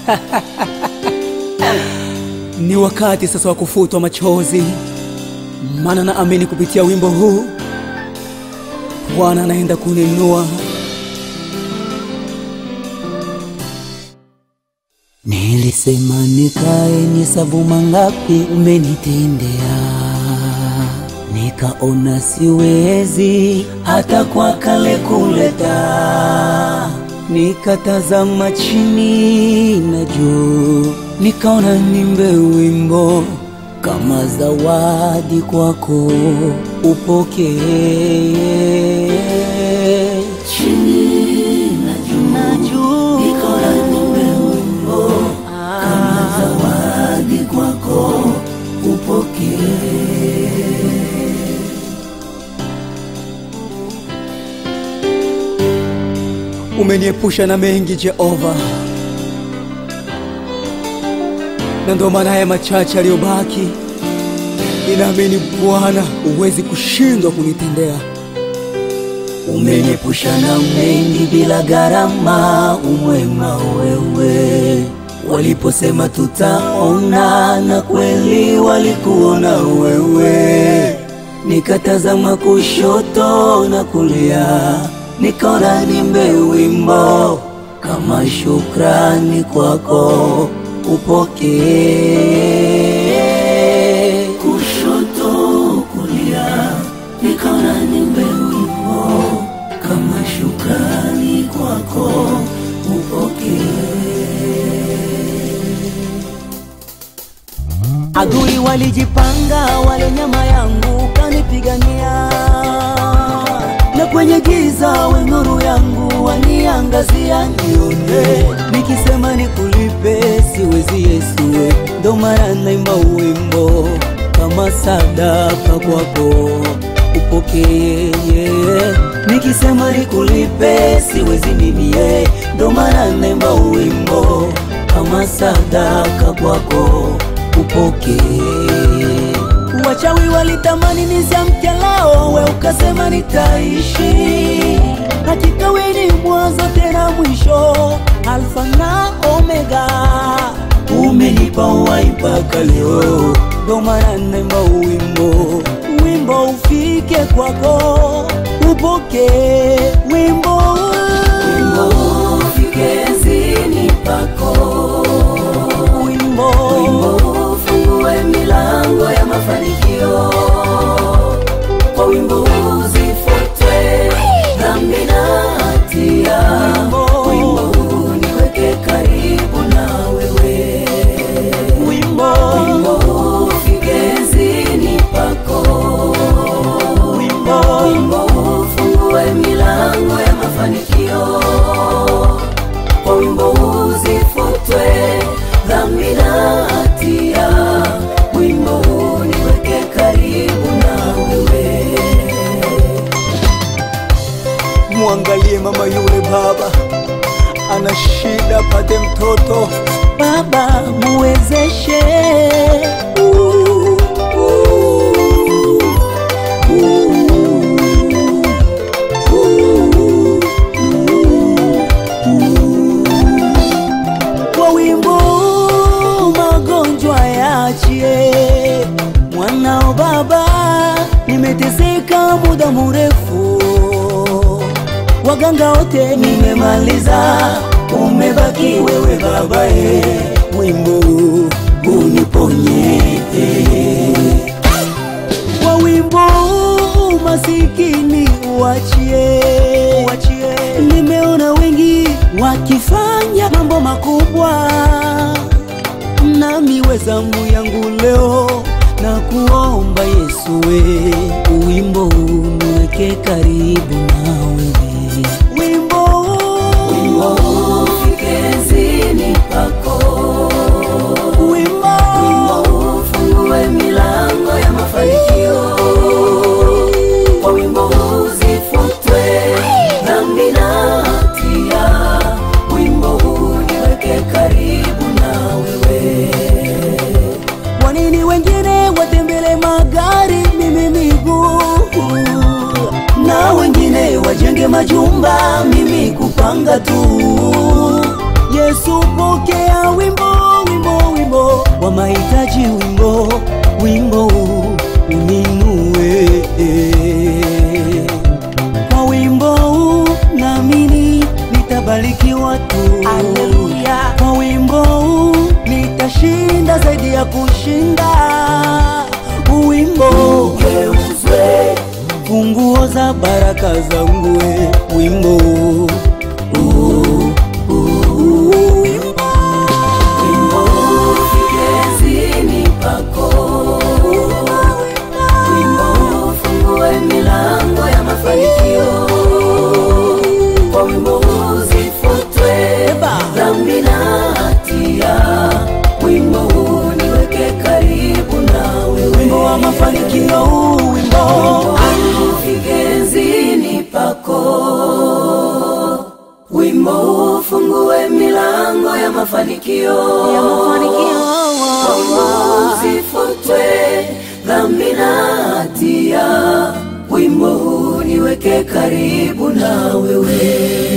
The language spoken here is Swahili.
Ni wakati sasa wa kufutwa machozi, maana naamini kupitia wimbo huu Bwana anaenda kuninua. Nilisema nikae nihesabu mangapi umenitendea, nikaona siwezi hata kwa kale kuleta, nikatazama chini na juu, nikaona nimbe wimbo kama zawadi kwako, upokee chini na juu, na juu. nikaona nimbe wimbo kama zawadi kwako, upokee Umeniepusha na mengi Jehova, na ndo maana haya machache yaliyobaki, ninaamini Bwana huwezi kushindwa kunitendea. Umeniepusha na mengi bila gharama, umwema wewe. Waliposema tutaona, na kweli walikuona wewe. Nikatazama kushoto na kulia, nikaona nimbe wimbo kama shukrani kwako, upokee. Kushoto kulia, nikaona nimbe wimbo kama shukrani kwako, upokee. Adui walijipanga, wale nyama yangu kanipigania, na kwenye giza we nuru yangu waniangazia, nione nikisema nikulipe siwezi Yesuwe, ndo maana naimba wimbo kama sadaka kwako upokee, nikisema nikulipe siwezi mimie, ndo maana naimba wimbo kama sadaka kwako upokee. Wachawi walitamani nisiamke leo, we ukasema nitaishi. Hakika we ni mwanzo tena mwisho, Alfa na Omega. Umenipa uhai mpaka leo, ndo maana naimba wimbo, wimbo ufike kwako, upokee wimbo, wimbo ufike zini pako wimbo, wimbo ufungue milango ya mafanikio kwa wimbo uzifutwe dhambi na hatia, wimbo uniweke karibu na wewe, wimbo, wimbo ufike zini pako, wimbo, wimbo ufungue milango ya mafanikio kwa wimbo uzifutwe dhambi na hatia, wimbo uniweke karibu na wewe. Mwangalie mama yule baba, ana shida, pate mtoto. Baba muwezeshe, uh, uh, uh, kwa wimbo magonjwa yaachie mwanao baba, nimeteseka muda mrefu, waganga wote nimemaliza, umebaki wewe baba, e wimbo uniponye kwa wimbo masikini uachie, uachie. Nimeona wengi wakifanya mambo makubwa, nami wezangu yangu leo na kuomba Yesu, we wimbo uniweke karibu na wewe, wimbo wimbo ufike zini pako, wimbo wimbo ufungue milango ya mafanikio kwa wimbo uzifutwe dhambi na hatia, wimbo uniweke karibu na wewe. Kwa nini wengine watembele magari, mimi miguu, na wengine wajenge majumba, mimi kupanga tu? Yesu pokea wimbo, wimbo, wimbo wa mahitaji, wimbo, wimbo uninue. Kwa wimbo huu naamini nitabarikiwa tu. Haleluya. Kwa wimbo huu nitashinda zaidi ya kushinda. Wimbo Geuzwe funguo za baraka zangu, we wimbo wimbo ugezini pako, wimbo ufungue milango ya mafanikio, kwa wimbo uzifutwe dhambi na hatia, wimbo huu niweke karibu na wewe, wimbo wa mafanikio, huu wimbo vigenzini pako, wimbo ufungue milango ya mafanikio, ya mafanikio Wimbo uzifutwe dhambi na hatia, wimbo huu niweke karibu na wewe.